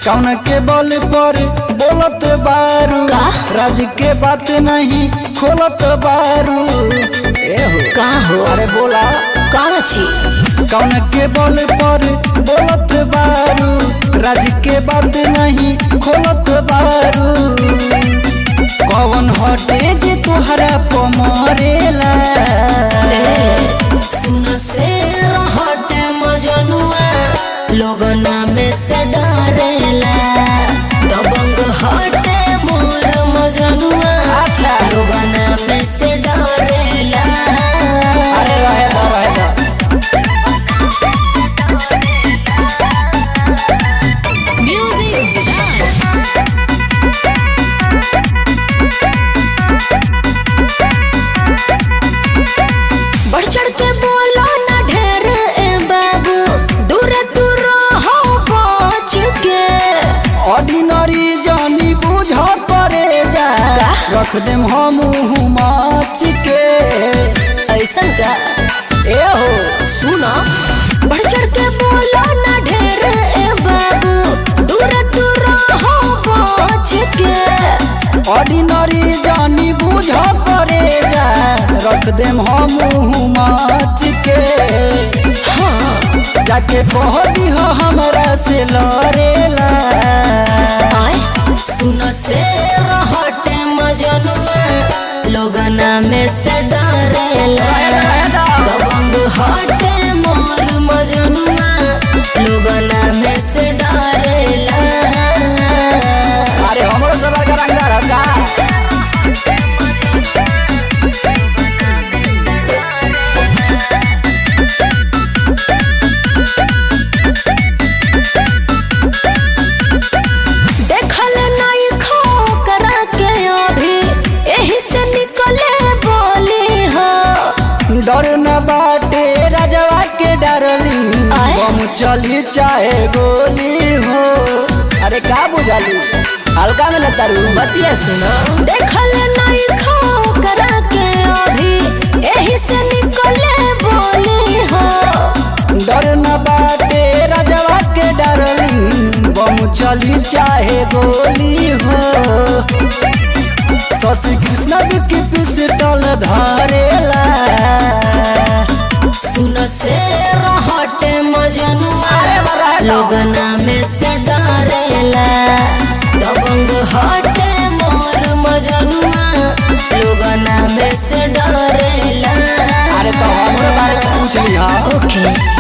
कौन के बल पर बोलत बारू का? राज के बात नहीं खोलत बारू ए हो का हो अरे बोला कौन चीज कौन के बल पर बोलत बारू राज के बात नहीं खोलत बारू कौन हटे जे तोहरा पमरेला सुन से हटे मजनुआ लोगना में से डरेला दबंग हटे मोर मजनुआ अच्छा। लोगना में से डरेला अरे रहे दो रहे दो म्यूजिक राज बढ़ चढ़ के बोलो ना ढेर ए बाबू दूर दूर हो बच के ऑर्डिनरी जानी बुझ करे जा का? रख देम हम माच के ऐसन का ए हो सुनो बढ़ चढ़ के बोलो ना ढेर ए बाबू दूर दूर हो बच के ऑर्डिनरी जानी बुझ करे जा रख देम हम माच के हाँ जाके कह दिह हमरा से लड़ेला आए सुन से हटे मजनुआ लोगना में से डरेला दबंग हटे मोर मजनुआ लोगना में से डरेला अरे हमरो सब का रंगदार का देखल नहीं खो करा के अभी यही से निकले बोली हो डर न बाटे राजवा के डरली आए? बम चली चाहे गोली हो अरे का बुझाली हल्का में लगता रू बतिया सुनो देखल नहीं खो करा के अभी यही से निकले बोली हो डर न बाटे राजवा के डरली बम चली चाहे गोली हो शशि कृष्ण की पिस्टल धरेला सुन से हटे मजनुआ लोगना में से डरेला दबंग हटे मोर मजनुआ लोगना में से डरेला अरे तो हमरे बारे में पूछ ली हाँ ओके